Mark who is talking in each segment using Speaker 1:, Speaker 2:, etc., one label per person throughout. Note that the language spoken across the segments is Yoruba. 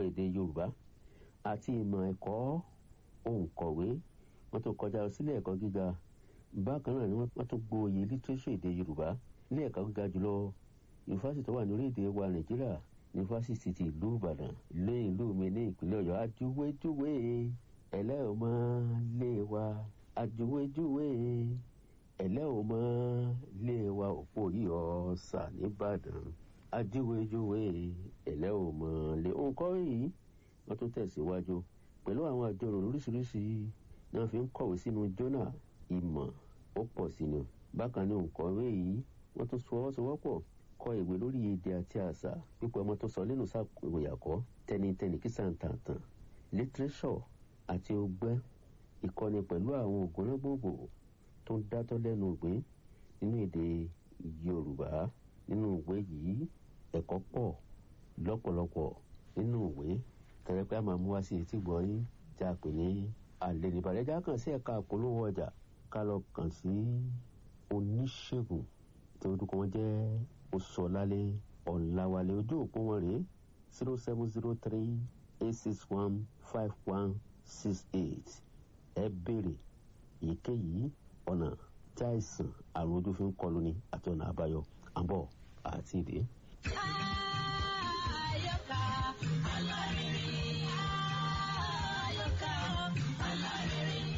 Speaker 1: èdè yorùbá àti ìmọ̀ ẹ̀kọ́ òǹkọ̀wé wọ́n tún kọjá sílé ẹ̀kọ́ gíga bákan náà ni wọ́n tún gboyè lítírésọ̀ èdè yorùbá ilé ẹ̀kọ́ gíga jùlọ yunifásitì tó wà ní orílẹ̀-èdè wa nàìjíríà yunifásitì ti ìlú ìbàdàn lé ìlú mi ní ìpínlẹ̀ ọ̀yọ́ ajúwéjúwé ẹ̀lẹ́ ò mọ́ lé wa ajúwéjúwé ẹ̀lẹ́ ò mọ́ lé wa òpó yìí ọ̀sà nìbàdàn ajúwéjúwé ẹ̀lẹ́ ò mọ́ lé òǹkọ́ yìí wọ́n tún tẹ̀síwájú pẹ̀lú àwọn àjọrò lóríṣiríṣi náà fi ń kọ̀wé sínú jọ́nà ìmọ̀ ó pọ̀ sí ni bákan ní òǹkọ̀wé yìí wọ́n tún fọwọ́sowọ́pọ̀ kọ ìwé lórí èdè àti àṣà pípọ̀ ọmọ tó sọ nínú sàkóyàkọ́ tẹnitẹni kí sàǹtàǹtàn lítírẹ́sọ̀ àti ọgbẹ́ ìkọ́ni pẹ̀lú àwọn ògùnnágbòǹgbò tó ń dátọ́ lẹ́nu ìgbín nínú èdè yorùbá nínú ìwé yìí ẹ̀kọ́ pọ̀ lọ́pọ̀lọpọ̀ nínú ìwé tẹ̀lẹ́pẹ́ àmọ́ mú wá sí etí gbọ́yìn tí a pè ní àlèlébàlẹ́jà kàn sí ẹ̀ka àpolówó ọjà ká lọ kàn sí oníṣègùn tí orúkọ wọn jẹ́ oṣọlálẹ ọ̀làwálẹ̀ ojú òpó wọn rèé zero seven zero three eight six one five one six eight ẹ béèrè èyíkéyìí ọ̀nà tí àìsàn àrùn ojú fi ń kọlu ni àti ọ̀nà àbáyọ àbọ̀ àti ìdè.
Speaker 2: Àyọkà alárinrin. Àyọkà alárinrin.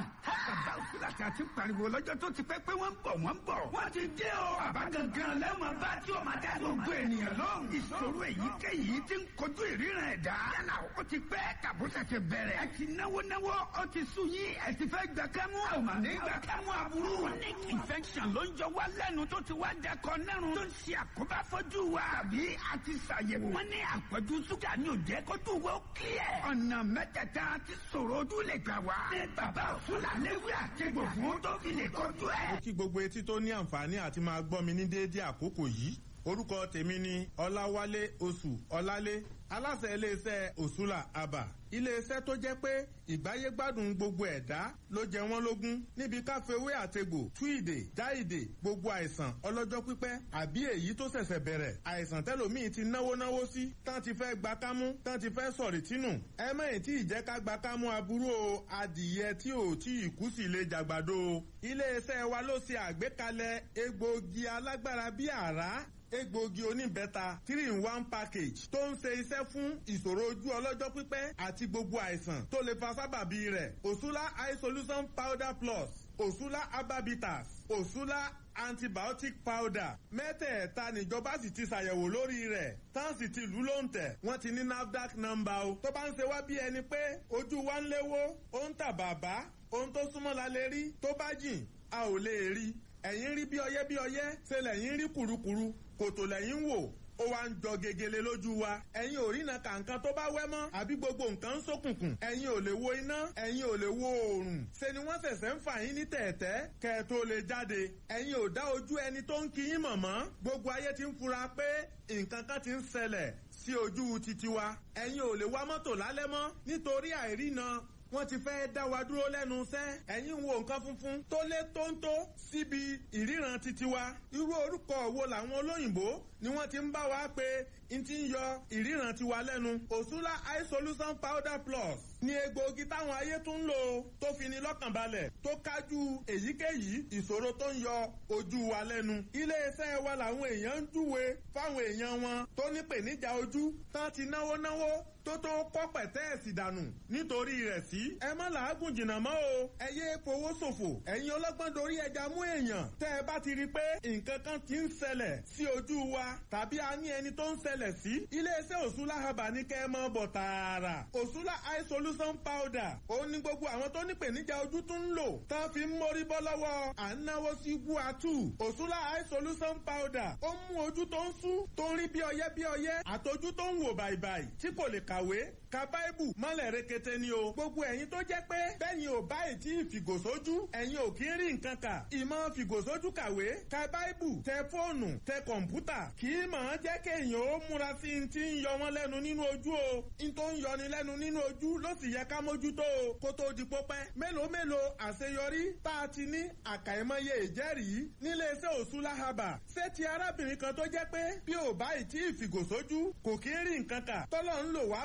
Speaker 3: bàbá òsínlàtì àti pariwo lọ́jọ́ tó ti pẹ́ pé wọ́n ń bọ̀ wọ́n ń bọ̀. wọ́n ti dé o. bàbá gangan lẹ́wọ̀n bá tí o máa dá gbogbo ènìyàn lóhùn. ìṣòro èyíkéyìí ti ń kojú ìríran ẹ̀dá. yálà ó ti pẹ́ tàbó ṣẹ̀ṣẹ̀ bẹ̀rẹ̀. ẹ ti náwó náwó ó ti sú yín ẹ ti fẹ́ gbà kámú. a ò mà ní gbà kámú aburú. chronic infection ló ń jọ wá lẹ́nu tó ti wá dẹkọ nẹ́rùn. tó ń ṣe àkóbá fọ́jú wa. àbí a ti ṣàyẹ̀wò. wọ́n ní àpọ̀jù ṣúgà ní òjẹ́ kójú wo kílẹ̀. ọ̀nà mẹ́tẹ̀ẹ̀ta ti ṣòro ojú lè gbà wá. ní bàbá òṣùlà léwé àtẹ̀gbò fún tó fi lè kọjú ẹ̀.
Speaker 4: mo kí gbogbo etí tó ní àǹfààní àti máa gbọ́ mi ní déédéé àkókò yìí orúkọ tèmi ni ọláwálé oṣù ọlálé aláṣẹ iléeṣẹ́ òṣùlà àbà iléeṣẹ́ tó jẹ́ pé ìgbáyégbádùn gbogbo ẹ̀dá ló jẹ wọ́n lógún níbi káfíwé àtegbò túìdè jáìdè gbogbo àìsàn ọlọ́jọ́ pípẹ́ àbí èyí tó ṣẹ̀ṣẹ̀ bẹ̀rẹ̀ àìsàn tẹ́lòmíì ti náwó náwó sí tán ti fẹ́ gba kámú tán ti fẹ́ sọ̀rì tínú ẹ mẹ́yìn tí ìjẹ́ ká gba kámú aburú o adìyẹ tí ò tí ì kú sí lè jàgbàdo o iléeṣẹ́ wa ló ṣe àgbékalẹ̀ egbòogi alágbára bíi àrá egbòogi oníbẹ́ta three in one package tó ń ṣe iṣẹ́ fún ìṣòro ojú ọlọ́jọ́ pípẹ́ àti gbogbo àìsàn tó lè fa sábàbí rẹ̀ òṣùlá eye solution powder plus òṣùlá herbabitas òṣùlá antibiotic powder mẹ́tẹ̀ẹ̀ta níjọba sì ti ṣàyẹ̀wò lórí rẹ̀ tán sì ti lù ló ń tẹ̀ wọ́n ti ní nafdac number o tó bá ń ṣe wá bí ẹni pé ojú wa ń léwó ó ń tà bàbá ohun tó súnmọ́ la lè rí tó bá jìn a ò lè rí ẹ̀yìn rí bí ọyẹ́ bí ọyẹ́ ṣe lẹ́yìn rí kùrukùru kòtò lẹ́yìn wò ó wá ń jọ gegele lójú wa ẹ̀yin ò rí na kàǹkan tó bá wẹ́ mọ́ àbí gbogbo nǹkan ń ṣókùnkùn ẹ̀yin ò lè wo iná ẹ̀yin ò lè wo oòrùn ṣe ni wọ́n ṣẹ̀ṣẹ̀ ń fà yín ní tẹ̀ẹ̀tẹ́ kẹ́ ẹ tó lè jáde ẹ̀yin ò dá ojú ẹni tó ń kí yín mọ̀ mọ́ gbogbo ayé ti ń fura pé nǹkan kan ti ń ṣẹlẹ̀ sí ojú titi wa ẹ̀yin ò lè wá mọ́tò lálẹ́ mọ́ nítorí àìrína wọ́n ti fẹ́ dá wa dúró lẹ́nu iṣẹ́ ẹ̀yin wo nǹkan funfun tó lé tóńtó síbi ìríran titi wa irú orúkọ wo làwọn olóyìnbó ni wọ́n ti ń bá wa pé n ti ń yọ ìríran tiwa lẹ́nu òṣùlá eye solution powder plus ní egbòogi táwọn ayé tún ń lò tó fi ní lọ́kàn balẹ̀ tó kájú èyíkéyìí ìṣòro tó ń yọ ojú wa lẹ́nu iléeṣẹ́ wa làwọn èèyàn ń júwe fáwọn èèyàn wọn tó ní pèníjà ojú tán ti náwó náwó tó tó kọ́ pẹ̀tẹ́ẹ̀sì dànù nítorí rẹ̀ sí. ẹ má làágùn jìnnà mọ́ o ẹ yé fowó ṣòfò ẹ̀yin ọlọ́gbọ́n dorí ẹja mú èèyàn tẹ́ ẹ bá ti rí i pé nǹkan kan ti ń ṣẹlẹ̀ sí ojú wa tàbí a ní ẹni tó ń ṣẹlẹ̀ sí. iléeṣẹ́ òṣùlá haba ní kẹ́ ẹ mọ́ bọ̀ tààrà òṣùlá eye solution powder òun ni gbogbo àwọn tó ní pèníjà ojú tún ń lò tán fi ń mórí bọ́ lọ́wọ́ à ń náwó sí guatu òṣùlá eye solution powder ó mú ojú tó ń sú tó ń rí bí ọyẹ́ bí ọyẹ́ àtọjú tó ń wò bàìbàì tí kò lè kàwé ka báìbù mọ́lẹ̀ rekete ni o. gbogbo ẹ̀yin tó jẹ́ pé bẹ́yìn ò báyìí tí ìfìgòsójú ẹ̀yin ò kí ń rí nǹkan kà. ìmọ̀ fìgòsójú kàwé ka báìbù tẹ fóònù tẹ kọ̀ǹpútà kì í mọ̀ ọ́n jẹ́ kéèyàn ó múra sí i ti ń yọ wọ́n lẹ́nu nínú ojú o. n tó ń yọni lẹ́nu nínú ojú ló sì yẹ ká mójútó o kó tó di pópẹ́. mélòó mélòó àṣeyọrí tá a ti ní àkàìmọye ìjẹ́rìí nílé iṣẹ́ òṣùlá haba. ṣé ti arábìnrin kan tó jẹ́ pé bí ò báyìí tí ìfìgòsójú kò kí ń rí nǹkan kà tọ́lọ́ ń lò wá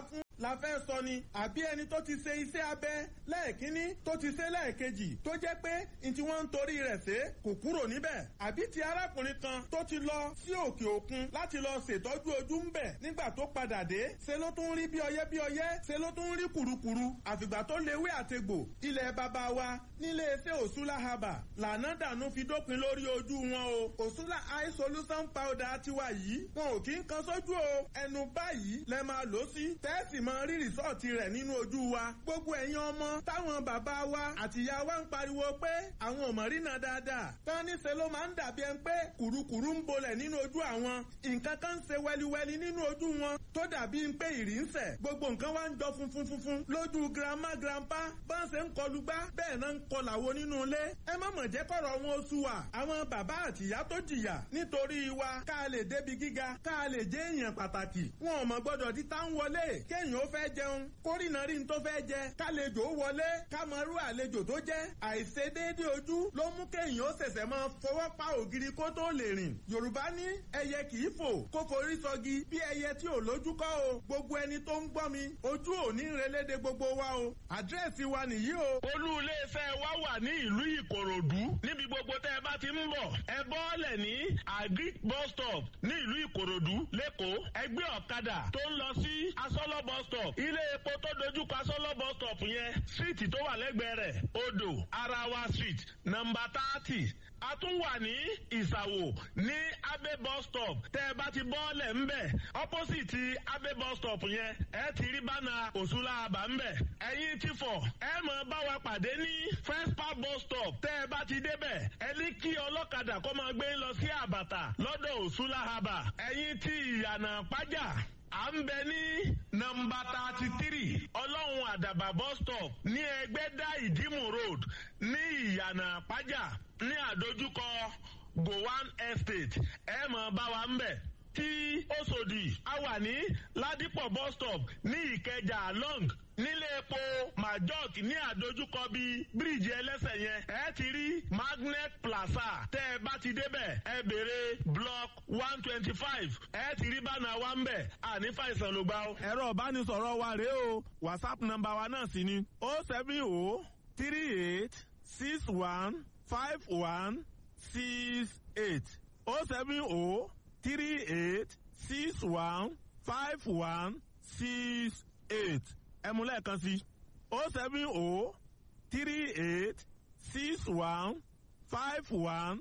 Speaker 4: fún la fẹ́ sọ ni àbí ẹni tó ti ṣe iṣẹ́ abẹ lẹ́ẹ̀kínní tó ti ṣe lẹ́ẹ̀kejì tó jẹ́ pé n tí wọ́n ń torí rẹ̀ ṣe kò kúrò níbẹ̀ àbí ti arákùnrin kan tó ti lọ sí òkè òkun láti lọ ṣètọ́jú ojú ń bẹ̀ nígbà tó padà dé ṣe ló tún rí bí ọyẹ́ bí ọyẹ́ ṣe ló tún rí kùrukùru àfìgbà tó léwé àtegbò ilẹ̀ bàbá wa nílé iṣẹ́ òṣùlá haba lànà dànù fi dópin lórí ojú wọn o òṣùlá eye solution powder tiwa yìí wọn ò kí ń kan sójú o ẹnu báyìí lẹ máa lò sí tẹ́ẹ̀sì máa rí rìsọ́ọ̀tì rẹ̀ nínú ojú wa gbogbo ẹ̀yin ọmọ táwọn bàbá wa àtìyá wa ń pariwo pé àwọn ò mọ̀ rí náà dáadáa tán níṣẹ́ ló máa ń dàbí ẹni pé kùrukùru ń bolẹ̀ nínú ojú àwọn nǹkan kan ń ṣe wẹliwẹli nínú ojú wọn tó dàbí pé ìrì ń sẹ̀ gbogbo nǹkan wá ń jọ funfun funfun lójú grandma grandpa bá ń ṣe ń kọlu gbá bẹ́ẹ̀ náà ń kọlàwo nínú ilé ẹ má mọ̀ jẹ́ kọ̀rọ̀ wọn oṣù wa àwọn bàbá àtìyá tó jìyà nítorí wa ká lè débi gíga ká lè jẹ́ èèyàn pàtàkì wọn ò mọ̀ gbọ́dọ̀ tí tá ń wọlé kéèyàn ó fẹ́ jẹun kórìnà rí n tó fẹ́ jẹ kálejò wọlé ká mọ irú àlejò tó jẹ́ àìṣedéédé ojú ló mú kéèyàn ó ṣẹ̀ṣẹ̀ máa fọwọ́ pa ògiri kó tó lè rìn yorùbá ní ẹyẹ kì í fò kó forí sọgi bí ẹyẹ tí ò lójú kọ́ o gbogbo ẹni tó ń gbọ́ mi ojú ò ní relédè gbogbo wa o àdírẹ́sì wa nìyí o.
Speaker 5: olú iléeṣẹ́ wa wà ní ìlú ìkòròdú níbi gbogbo tẹ́ ẹ bá ti ń bọ̀ ẹ bọ́ọ̀lẹ̀ ní agric bus stop ní ìlú ìkòròdú lẹ́kọ̀ọ́ ẹgbẹ́ ọ̀kadà tó ń lọ sí asọ́lọ́ bus stop ilé epo tó dojúkọ asọ́lọ́ bus stop yẹn síìtì tó wà lẹ́gbẹ̀ẹ́ rẹ̀ odò arawa street nọmba thirty a tún wà ní ìsàwò ní abe bus stop tẹ́ ẹ bá ti bọ́ọ̀lẹ̀ ńbẹ̀ opposite abe bus stop yẹn ẹ ti rí bánà òṣùlá àbá ńbẹ̀ ẹ̀yin ti fọ̀ ẹ mọ̀ bá wa pàdé ní first park bus stop tẹ́ ẹ bá ti débẹ̀ ẹ ní kí ọlọ́kadà kó máa gbé lọ sí àbàtà lọ́dọ̀ òṣùlá àbà ẹ̀yin ti ìyànà pájà à ń bẹ ní nọmba thirty three ọlọ́run àdàbà bus stop ní ẹgbẹ́dá ìdímù road ní ìyànà pájà ní àdójúkọ gowan estate ẹ mọ̀ bá wa ń bẹ̀ tí Òṣòdì a wà ní ládìpọ̀ bus stop ní ìkẹjà long nílé epo majok ní àdójúkọ bíi bíríìjì ẹlẹ́sẹ̀ yẹn ẹ ti rí magnet plaza tẹ́ ẹ bá ti débẹ̀ ẹ béèrè block one twenty five ẹ ti rí bánà wa ń bẹ̀ àní fàìsàn ló gbà ó.
Speaker 4: ẹ̀rọ ìbánisọ̀rọ̀ wa rèé o whatsapp nọ́mbà wa náà sì ni o seven o three eight six one five one six eight o seven o three eight six one five one six eight ẹ mú lẹ́ẹ̀kan sí o seven o three eight six one five one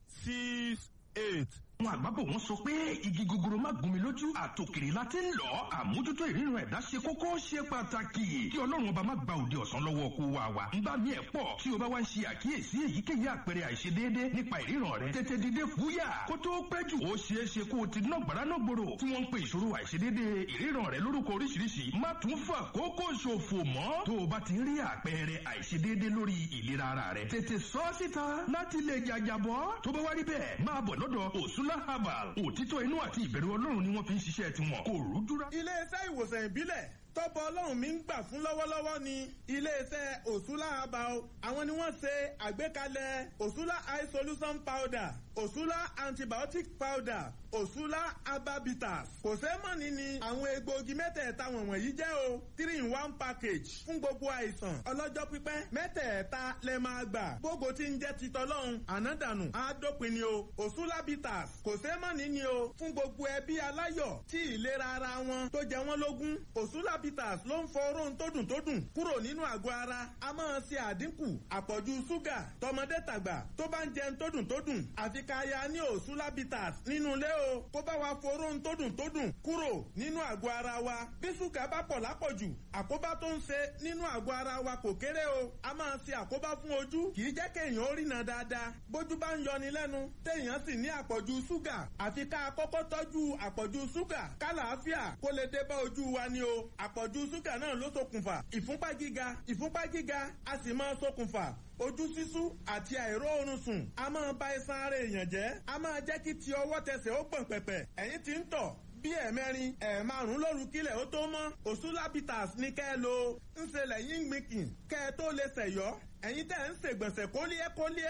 Speaker 4: six eight.
Speaker 3: àwọn àgbàbọ̀ wọn sọ pé igi gogoro má gún mi lójú àtòkèrè la ti ń lọ àmójútó ìríran ẹ̀dá ṣe kókó ṣe pàtàkì kí ọlọ́run ọba má gba òde ọ̀sán lọ́wọ́ kó wa wa ń bá mi ẹ̀ pọ̀ tí o bá wá ń ṣe àkíyèsí èyíkéyìí àpẹẹrẹ àìṣedéédé nípa ìríran rẹ tètè dìde fúyà kó tó pẹ́ jù ó ṣeé ṣe kó o ti ná gbàránà gbòòrò tí wọ́n ń pe ìṣòro àìṣedéédé ìríran rẹ lórúkọ oríṣiríṣi má tún fà kókó ṣòfò mọ́ tó o bá ti rí àpẹẹrẹ àìṣedéédé lórí ìlera ara rẹ tètè sọ síta láti lè jàjàbọ́ tó bá wá rí bẹ́ẹ̀ máa bọ̀ lọ́dọ̀ òṣùlá herbal òtítọ́ inú àti ìbẹ̀rù ọlọ́run ni wọ́n fi ń ṣiṣẹ́ tiwọn kò rújúra.
Speaker 4: iléeṣẹ́ ìwòsàn ìbílẹ̀ tọ́pọ̀ ọlọ́run mi ń gbà fún lọ́wọ́lọ́wọ́ ni iléeṣẹ́ òṣùlá herbal àwọn ni wọ́n ṣe àgbékalẹ̀ òṣùlá eye solution powder òṣùlá antibiotic powder òṣùlá herbabitas kò sẹ́mọ̀nì ni àwọn egbòogi mẹ́tẹ̀ẹ̀ta wọ̀nyí jẹ́ o three in one package fún gbogbo àìsàn ọlọ́jọ́ pípẹ́ mẹ́tẹ̀ẹ̀ta lẹ máa gbà gbogbo tí ń jẹ́ titọ́lọ́hún ànádànù àádópin ni o òṣùlá bitters kò sẹ́mọ̀nì ni o fún gbogbo ẹbí aláyọ̀ tí ìlera ara wọn tó jẹ wọ́n lógún òṣùlá bitters ló ń fọ oró tó dùn tó dùn kúrò nínú àgọ́ ara a máa ṣe àdínkù àpọ̀jù ṣúgà tọmọdé tàgbà tó bá ń jẹun tó dùn tó dùn àfi ká ya ní òṣùlá bitters nínú ilé o kó bá wa fọ oró tó dùn tó dùn kúrò nínú àgọ́ ara wa bí ṣúgà bá pọ̀ lápọ̀jù àkóbá tó ń ṣe nínú àgọ́ ara wa kò kéré o a máa ṣe àkóbá fún ojú kì í jẹ́ kéèyàn ó rìnà dáadáa bójú bá ń yọni lẹ́nu téèyàn sì ní àpọ̀jù ṣúgà àfi ká kọ́kọ́ tọ́jú àpọ̀jù ṣúgà kálàáfíà kó lè dé bá ojú wa ni o àpọ̀jù ṣúgà náà ló ṣokùnfà ìfúnpá gíga ìfúnpá gíga a sì máa ṣokùnfà ojú sísú àti àìró oorun sùn a máa ba iṣan ara èèyàn jẹ́ a máa jẹ́ kí ti ọwọ́ tẹsẹ̀ ó gbọ̀n pẹ̀pẹ̀ ẹ̀yìn tí ń tọ̀ bí ẹ̀mẹrin ẹ̀ẹ̀márùn lóru kílẹ̀ ó tó mọ́ òṣùlábìtàs ní kẹ́ ẹ lo ń ṣe lẹ́yìn gbìnkìn kẹ́ ẹ tó lè ṣẹ̀yọ́ ẹ̀yin tẹ́ ń ṣègbọ̀nsẹ̀ kólíẹ́ kólíẹ́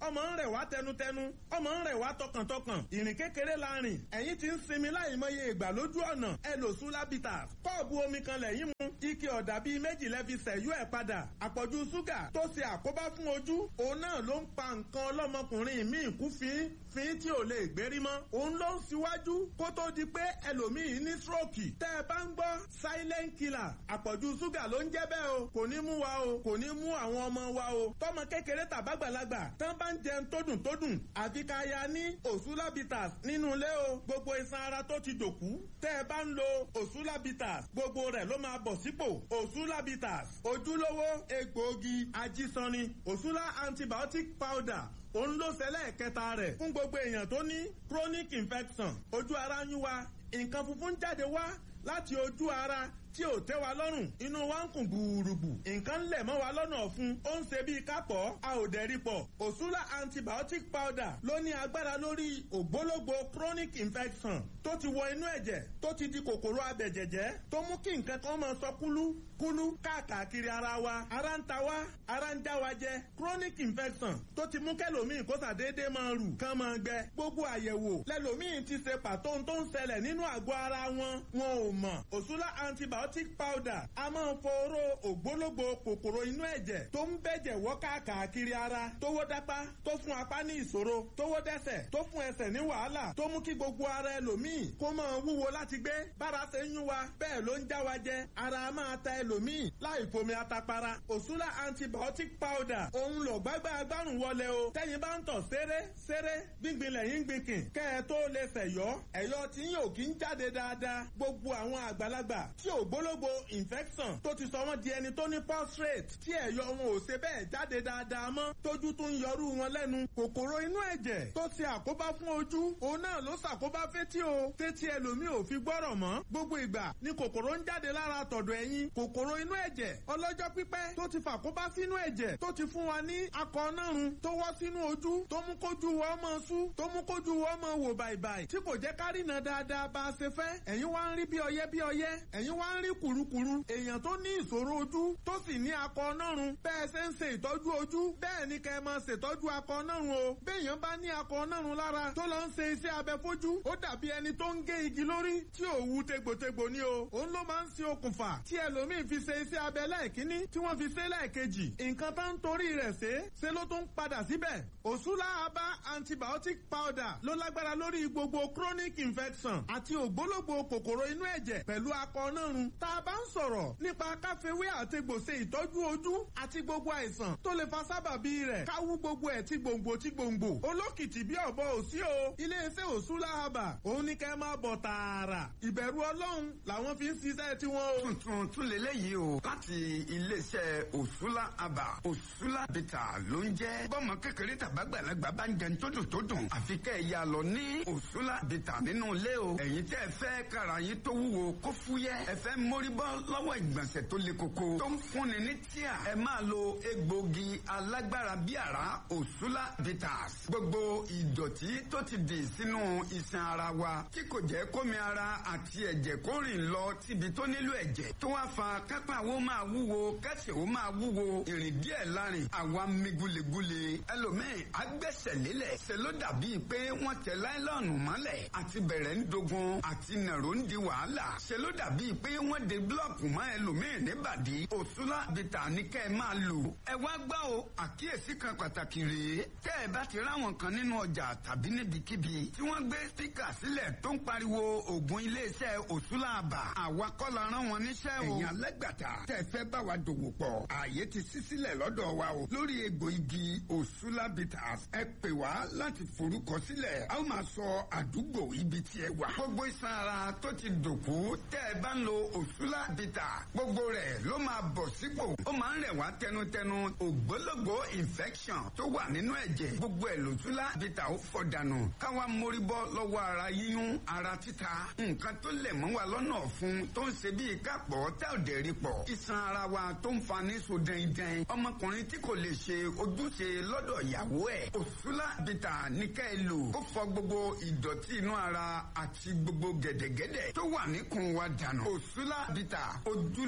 Speaker 4: ọmọ ń rẹ̀ wá tẹnutẹnu ọmọ ń rẹ̀ wá tọkàntọkàn ìrìn kékeré la rìn ẹ̀yìn ti ń sinmi láì mọye ìgbà lójú ọ̀nà ẹ lò sulabitas kọ́ọ̀bù omi kan lẹ́yìn mu ike ọ̀dà bíi méjì lẹ́fi sẹ̀yú ẹ̀ padà àpọ̀jù ṣúgà tó ṣe àkóbá fún ojú òun náà ló ń pa nǹkan ọlọ́mọkùnrin míì kú fín fín tí ò lè gbérí mọ́ òun ló ń síwájú kó tó di pé ẹlòmíì ní stroke tẹ́ ẹ bá ń gbọ́ silent killer àpọ̀jù ṣúgà ló ń jẹ́ bẹ́ẹ̀ o kò ní mú wa o kò ní mú àwọn ọmọ wa o tọmọ kékeré tàbágbàlagbà tán bá ń jẹun tó dùn tó dùn àfi ká ya ní òṣùlábìtàs nínú ilé o gbogbo iṣan ara tó ti dòkú tẹ́ ẹ bá ń lo òṣùlábìtàs gbogbo rẹ̀ ló máa bọ̀ sípò òṣùlábìtàs ojúlówó egbòogi ajísanni òṣùlá antibiotic powder òun ló ṣẹlẹ̀ kẹta rẹ̀ fún gbogbo èèyàn tó ní chronic infection ojú ara ń yún wa nǹkan funfun jáde wá láti ojú ara tí ò tẹ́ wa lọ́rùn inú wa ń kùn gbùrùgbù nǹkan ń lẹ̀ mọ́ wa lọ́nà ọ̀fun ó ń ṣe bíi kápọ̀ a ò dẹ̀rí pọ̀ òṣùlá antibiotic powder ló ní agbára lórí ògbólógbò chronic infection tó ti wọ inú ẹ̀jẹ̀ tó ti di kòkòrò abẹ̀jẹ̀jẹ̀ tó mú kí nǹkan kan máa sọ kúlú kúlú káàkiri ara wa ara ń ta wa ara ń já wa jẹ chronic infection tó ti mú kẹlòmíì kó sàdédé máa rù kán máa gbẹ gbogbo àyẹ̀wò lẹlòmíì ti ṣe pàtó tó ń ṣẹlẹ̀ nínú àgọ́ ara wọn wọn ò mọ̀ òṣùlá antibiotic antibiotic powder a máa ń foró ògbólógbò kòkòrò inú ẹ̀jẹ̀ tó ń bẹ̀jẹ̀ wọ́ káàkiri ara tówó dápá tó fún apá ní ìṣòro tówó dẹ́sẹ̀ tó fún ẹsẹ̀ ní wàhálà tó mú kí gbogbo ara ẹlòmíì kó máa wúwo láti gbé bára ṣe ń yún wa bẹ́ẹ̀ ló ń já wa jẹ ara a máa ta ẹlòmíì láì fomi atapara òṣùlá antibiotic powder òun lò gbágbá agbárùn wọlé o tẹ́yin bá ń tọ̀ ṣeré ṣeré gbíngbin lẹ́yìn gbìnkìn kẹ́ ẹ tó lè ṣẹ̀yọ́ ẹ̀yọ́ tí yóò kí ń jáde dáadáa gbogbo àwọn àgbàlagbà tí ò ògbólógbò infection tó ti sọ wọn di ẹni tó ní prostate tí ẹ̀yọ wọn ò ṣe bẹ́ẹ̀ jáde dáadáa mọ́ tójú tún ń yọrú wọn lẹ́nu kòkòrò inú ẹ̀jẹ̀ tó ti àkóbá fún ojú òun náà ló ṣàkóbá fétí o tétí ẹlòmíì ò fi gbọ́rọ̀ mọ́ gbogbo ìgbà ni kòkòrò ń jáde lára tọ̀dọ̀ ẹ̀yìn kòkòrò inú ẹ̀jẹ̀ ọlọ́jọ́ pípẹ́ tó ti fàkóbá sínú ẹ̀jẹ̀ tó ti fún wa ní akọ̀ọ́nàrún tó wọ́ sínú ojú tó mú kójú wọ́ mọ́ sú tó mú kójú wọ́ mọ́ wò bàìbàì tí kò jẹ́ kárìnà dáadáa bá a ṣe fẹ́ ẹ̀yin wá ń rí bí ọyẹ́ bí ọyẹ́ ẹ̀yin wá ń rí kùrukùru èèyàn tó ní ìṣòro ojú tó sì ní akọ ọ̀nàrun bẹ́ẹ̀ ṣe ń ṣe ìtọ́jú ojú bẹ́ẹ̀ ni kẹ́ ẹ máa ṣètọ́jú akọ ọ̀nàrun o béèyàn bá ní akọ ọ̀nàrun lára tó lọ ń ṣe iṣẹ́ abẹ fojú ó dàbí ẹni tó ń gé igi lórí tí ò wú tegbòtegbò ni o òun ló máa ń ṣe okùnfà tí ẹlòmíín fi ṣe iṣẹ́ abẹ lẹ́ẹ̀kínní tí wọ́n fi ṣe lẹ́ẹ̀kejì nǹkan tó ń torí rẹ̀ ṣe ṣe ló tún padà síbẹ̀ òṣùlá abá antibiotic powder ló lágbára lórí gbogbo chronic infection àti ògbólógbò kòkòrò inú ẹ̀jẹ̀ pẹ̀lú akọ ọ̀nàrun tá a bá ń sọ̀rọ̀ nípa káfíwé àtegbòsè ìtọ́jú ojú àti gbogbo àìsàn tó lè fa sábàbí rẹ̀ káwú gbogbo ẹ̀ tí gbòǹgbò tí gbòǹgbò olókìtì bí ọ̀bọ òsí o iléeṣẹ́ òṣùlá àbà òun ní kẹ́ máa bọ̀ tààrà ìbẹ̀rù ọlọ́run làwọn fi ń ṣiṣẹ́ tiwọn o.
Speaker 3: tuntun tún lélẹ́yìí o láti iléeṣẹ́ òṣùlá àbà òṣùlá bìtà ló ń jẹ́ bọ́mọ kékeré tàbágbàlagbà bá ń jẹun tó dùn tó dùn àfi kẹ́ ẹ̀ yà lọ ní òṣùlá bìtà nínú ilé o ẹ̀yin tẹ́ ẹ fẹ́ kára yín tó wúwo kó fúyẹ́ ẹ fẹ́ mórí bọ́ lọ́wọ́ ìgbọ̀nsẹ̀ tó le koko tó ń fúnni ní tíà ẹ máa lo egbògi alágbára bí àrá òṣùlá bitters gbogbo ìdọ̀tí tó ti dì sínú iṣan ara wa tí kò jẹ́ kómi ara àti ẹ̀jẹ̀ kó rìn lọ síbi tó nílò ẹ̀jẹ̀ tó wá fa kápá wo máa wúwo kẹsẹ̀ wo máa wúwo ìrìn díẹ̀ lárin àwa mi gulegule ẹlòmíì agbẹ́sẹ̀ lélẹ̀ ṣe ló dàbí pé wọ́n tẹ láìlọ́ọ̀nù mọ́lẹ̀ àti bẹ̀rẹ̀ ń dogun àti nàró ń di wàhálà ṣe ló dàbí pé wọ́n de búlọ̀kù mọ́ ẹlòmíì níbàdí òṣùlá bìtà ní kẹ́ ẹ máa lò. ẹ wá gbọ́ o àkíyèsí kan pàtàkì rèé tẹ́ ẹ bá ti ráwọn kan nínú ọjà tàbí níbikíbi tí wọ́n gbé spíkà sílẹ̀ tó ń pariwo ògùn iléeṣẹ́ òṣùlá àbà àwa kọ́ la rán wọn níṣẹ́ o. èèyàn alẹ́gbàtà tẹ́ fẹ́ bá wa dòwò pọ̀ ààyè ti ṣí sílẹ̀ lọ́dọ̀ wa o lórí egbò igi òṣùlá bìtà ẹ pè wá láti forúkọ sílẹ̀ a ó máa sọ àdúgbò ibi tí ẹ wà. gbogbo iṣan ara tó ti dòkú tẹ́ ẹ bá ń lo òṣùlá bìtà gbogbo rẹ̀ ló máa bọ̀ sípò ó máa ń rẹ̀ wá tẹnutẹnu ògbólógbò infection tó wà nínú ẹ̀jẹ̀ gbogbo ẹ̀ lòṣùlá bìtà ó fọ̀ dànù káwa mórí bọ́ lọ́wọ́ ara yíyún ara títa nǹkan tó lẹ̀ mọ́ wa lọ́nà ọ̀fun tó ń ṣe bíi kápọ̀ tá ò dẹ̀ rí pọ̀ iṣan ara wa tó ń fa ní so dẹ́ndẹ́n ọmọkùnrin tí kò lè ṣe ojúṣe lọ́dọ̀ ìyàwó ẹ̀ òṣùlá bìtà ní ká ẹ lò ó fọ̀ gbogbo ìdọ̀tí inú ara àti gbogbo gẹ̀dẹ̀gẹ̀dẹ̀ tó wà níkùn wa dànù òṣùlá bìtà ojúlọ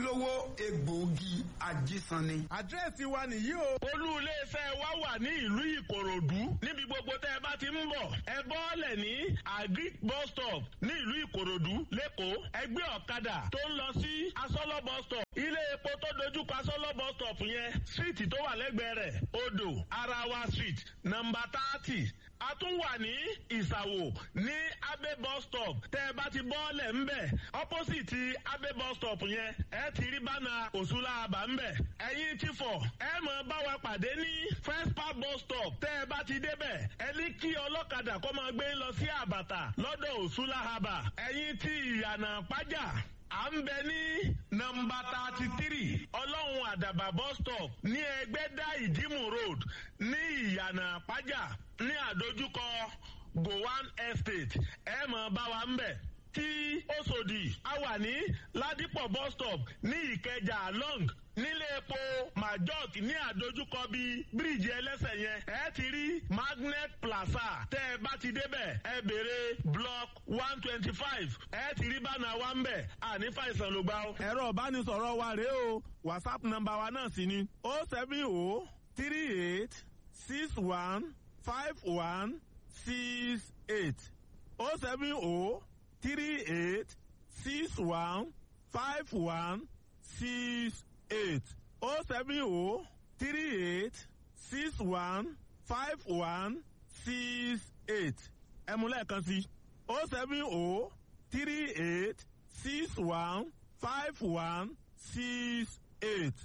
Speaker 3: ojúlówó egbòogi ajísanni.
Speaker 4: àdírẹ́sì wa nìyí o.
Speaker 5: olú iléeṣẹ́ wa wà ní ìlú ìkòròdú níbi gbogbo tẹ́ ẹ bá ti ń bọ̀ ẹ bọ́ọ̀lẹ̀ ní agric bus stop ní ìlú ìkòròdú lẹ́kọ̀ọ́ ẹgbẹ́ ọ̀kadà tó ń lọ sí asọ́lọ́ bus stop ilé epo tó dojúkọ asọ́lọ́ bus stop yẹn síìtì tó wà lẹ́gbẹ̀ẹ́ rẹ̀ odò arawa street nọmba thirty a tún wà ní ìsàwò ní abe bus stop tẹ́ ẹ bá ti bọ́ọ̀lẹ̀ ńbẹ̀ opposite abe bus stop yẹn ẹ ti rí bánà òṣùlá àbá ńbẹ̀ ẹ̀yin ti fọ̀ ẹ mọ̀ bá wa pàdé ní first park bus stop tẹ́ ẹ bá ti débẹ̀ ẹ ní kí ọlọ́kadà kó máa gbé lọ sí àbàtà lọ́dọ̀ òṣùlá àbà ẹ̀yin ti ìyànà pàjá à ń bẹ ní nọmba thirty three ọlọ́run àdàbà bus stop ní ẹgbẹ́dá ìdímù road ní ìyànà pàjá ní àdójúkọ gowan estate ẹ mọ̀ bá wa ń bẹ̀ tí Òṣòdì a wà ní Ládìpọ̀ bus stop ní Ìkẹjà long nílé epo majok ní àdójúkọ bíi bíríìjì ẹlẹ́sẹ̀ yẹn ẹ ti rí magnet plaza tẹ́ ẹ bá ti débẹ̀ ẹ béèrè block one twenty five ẹ ti rí bánà wa ń bẹ̀ àní fàìsàn ló gbà ó.
Speaker 4: ẹ̀rọ ìbánisọ̀rọ̀ wa rèé o whatsapp nọ́mbà wa náà sì ni o seven o three eight six one five one six eight o seven o three eight six one five one six eight o seven o three eight six one five one six eight ẹ mú lẹ́ẹ̀kan sí o seven o three eight six one five one six eight.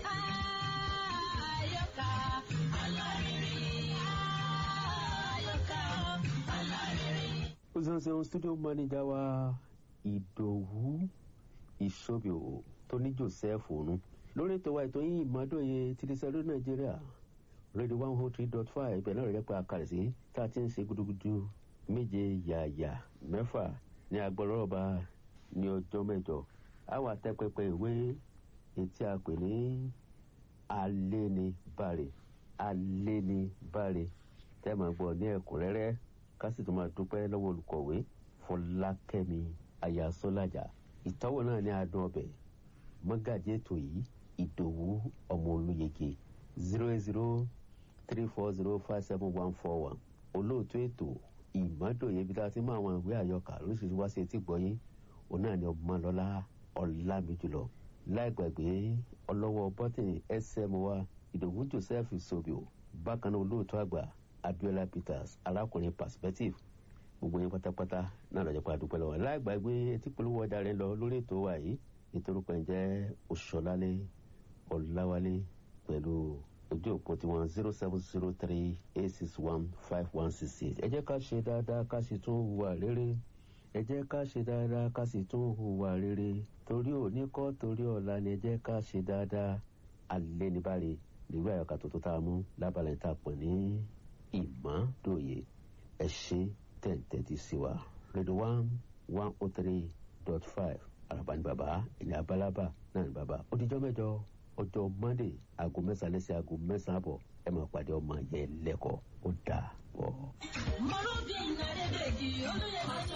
Speaker 2: Àyọkà alárinrin. Àyọkà alárinrin.
Speaker 1: ó ṣeun ṣeun studio manager wa ìdòwú ìṣòbíò tó ní joseph òun lórí ètò wa ètò yìí ìmọ̀dóye tìrìsẹ́lú nàìjíríà radio one oh three dot five ibẹ̀ náà rẹ̀ pa àkàrẹ̀ sí tá a ti ń ṣe gudugudu méje yàyà mẹ́fà ní agbọ́lọ́rọ̀ba ní ọjọ́ mẹ́jọ àwọn àtẹ́pẹpẹ ìwé etí a pè ní alénibàrè alénibàrè tẹ́ máa gbọ́ ní ẹ̀kúnrẹ́rẹ́ ká sì tún máa dúpẹ́ lọ́wọ́ olùkọ̀wé fọlákẹ́mi ayásọ́lájà ìtọ́wò náà ní adùn ọbẹ̀ mọ́gàjì ètò yìí ìdòwú ọmọ olóyege zero eight zero three four zero five seven one four one olóòtú ètò ìmọ̀dòye ibi tá a ti mú àwọn ìwé àyọkà lóṣìṣẹ́ wá sí etí gbọ́yé òun náà ni ọmọlọ́lá ọ̀làmìjùlọ láì gbàgbé ọlọ́wọ́ bọ́tìnì sm wa ìdòwú joseph sobio bákan náà olóòtú àgbà abiola peters arákùnrin perspective gbogbo yín pátápátá náà lọ́jọ́ pa àdúpẹ́ lọ́wọ́ láì gbàgbé etí polówó ọjà rẹ lọ lórí ètò wa yìí nítorí pé ń jẹ́ òṣọlálé ọ̀làwálé pẹ̀lú ojú òpó tiwọn zero seven zero three eight six one five one six six ẹ jẹ́ ká ṣe dáadáa ká sì tún hùwà rere ẹ jẹ́ ká ṣe dáadáa ká sì tún hùwà rere torí òní kọ́ torí ọ̀la ni ẹ jẹ́ ká ṣe dáadáa alẹ́ ní báre nígbà àyọkà tó tó tá a mú lábàlẹ̀ tá a pọ̀ ní ìmọ̀dòye ẹ ṣe tẹ̀ǹtẹ̀tì sí wa rédíò one one oh three dot five àràbà ní bàbá ilẹ̀ abálábà náà ní bàbá ó dijọ́ mẹ́jọ ọjọ́ monday aago mẹ́sàn-án lẹ́sẹ̀ aago mẹ́sàn-án àbọ̀ ẹ máa pàdé ọmọ yẹn lẹ́kọ̀ọ́ ó dà bọ̀.
Speaker 2: Mọ̀lúbí nàdébèjì olóyè máa